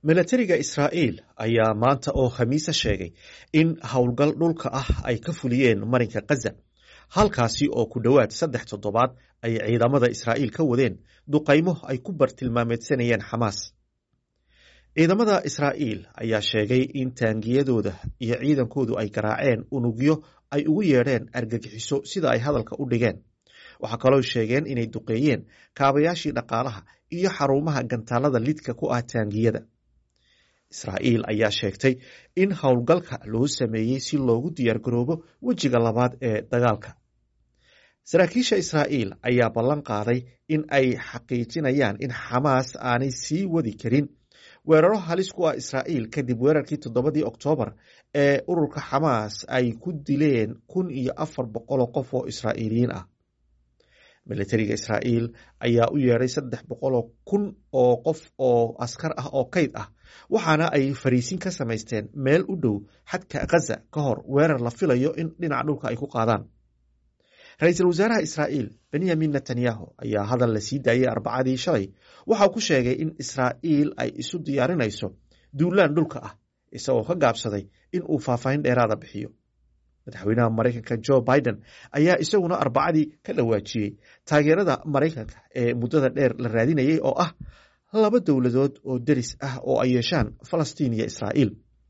milatariga israa'iil ayaa maanta oo khamiisa sheegay in howlgal dhulka ah ay ka fuliyeen marinka khaza halkaasi oo ku dhowaad saddex toddobaad ay ciidamada israa'iil ka wadeen duqaymo ay ku bartilmaameedsanayeen xamaas ciidamada israa'iil ayaa sheegay in taangiyadooda iyo ciidankoodu ay garaaceen unugyo ay ugu yeedheen argagixiso sida ay hadalka u dhigeen waxaa kaloo sheegeen inay duqeeyeen kaabayaashii dhaqaalaha iyo xarumaha gantaalada lidka ku ah taangiyada israa'iil ayaa sheegtay in howlgalka loo sameeyey si loogu diyaargaroobo wejiga labaad ee dagaalka saraakiisha israa'iil ayaa ballan qaaday in ay xaqiijinayaan in xamaas aanay sii wadi karin weeraro halis ku ah israa'iil kadib weerarkii toddobadii oktoobar ee ururka xamaas ay ku dileen kun iyo afar boqoloo qof oo israa'iiliyiin ah militariga israa'iil ayaa u yeedhay saddex boqoloo kun oo qof oo askar ah oo kayd ah waxaana ay fariisin ka samaysteen meel u dhow xadka khaza ka hor weerar la filayo in dhinaca dhulka ay ku qaadaan ra-iisul wasaaraha israa'iil benyamin netanyahu ayaa hadal la sii daayey arbacadii shalay waxau ku sheegay in israa'iil ay isu diyaarinayso duulaan dhulka ah isagoo ka gaabsaday in uu faahfaahin dheeraada bixiyo madaxweynaha maraykanka jo biden ayaa isaguna arbacadii ka dhawaajiyey taageerada maraykanka ee muddada dheer la raadinayay oo ah laba dowladood oo deris ah oo ay yeeshaan falastiin iyo israa'iil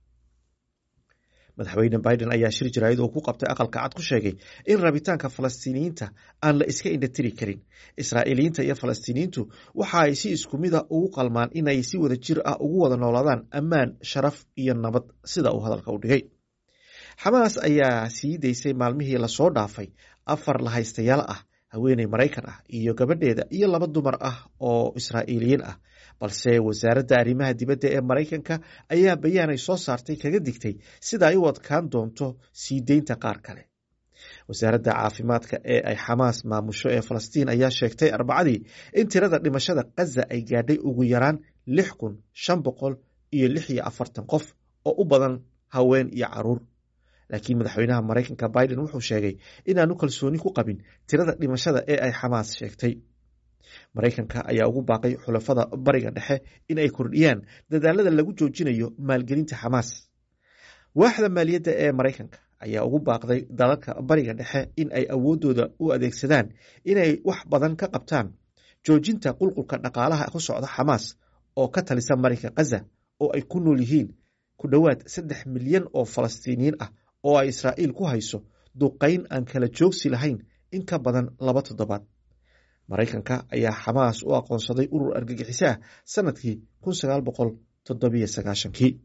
madaxweyne biden ayaa shir jaraayad oo ku qabtay aqalka cad ku sheegay in rabitaanka falastiiniyiinta aan la iska indhatiri karin israa'iiliyiinta iyo falastiiniyiintu waxa ay si isku mida ugu qalmaan inay si wada jir ah ugu wada noolaadaan ammaan sharaf iyo nabad sida uu hadalka u dhigay xamaas ayaa sii daysay maalmihii lasoo dhaafay afar lahaystayaal ah haweeney maraykan ah iyo gabadheeda iyo laba dumar ah oo israa'iiliyiin ah balse wasaaradda arrimaha dibadda ee maraykanka ayaa bayaanay soo saartay kaga digtay sida ay u adkaan doonto sii deynta qaar kale wasaaradda caafimaadka ee ay xamaas maamusho ee falastiin ayaa sheegtay arbacadii in tirada dhimashada khaza ay gaadhay ugu yaraan lix kun shan boqol iyo lix iyo afartan qof oo u badan haween iyo caruur laakiin madaxweynaha maraykanka biden wuxuu sheegay inaanu kalsooni ku qabin tirada dhimashada ee ay xamaas sheegtay maraykanka ayaa ugu baaqay xulafada bariga dhexe in ay kordhiyaan dadaalada lagu joojinayo maalgelinta xamaas waaxda maaliyadda ee maraykanka ayaa ugu baaqday dalalka bariga dhexe in ay awoodooda u adeegsadaan inay wax badan ka qabtaan joojinta qulqulka dhaqaalaha ku socda xamaas oo ka talisa marinka khaza oo ay ku nool yihiin ku dhowaad saddex milyan oo falastiiniyiin ah oo ay israa'iil ku hayso duqayn aan kala joogsi lahayn in ka badan laba toddobaad maraykanka ayaa xamaas u aqoonsaday urur argagixiso ah sanadkii kun sagaal boqol toddobiyo sagaashankii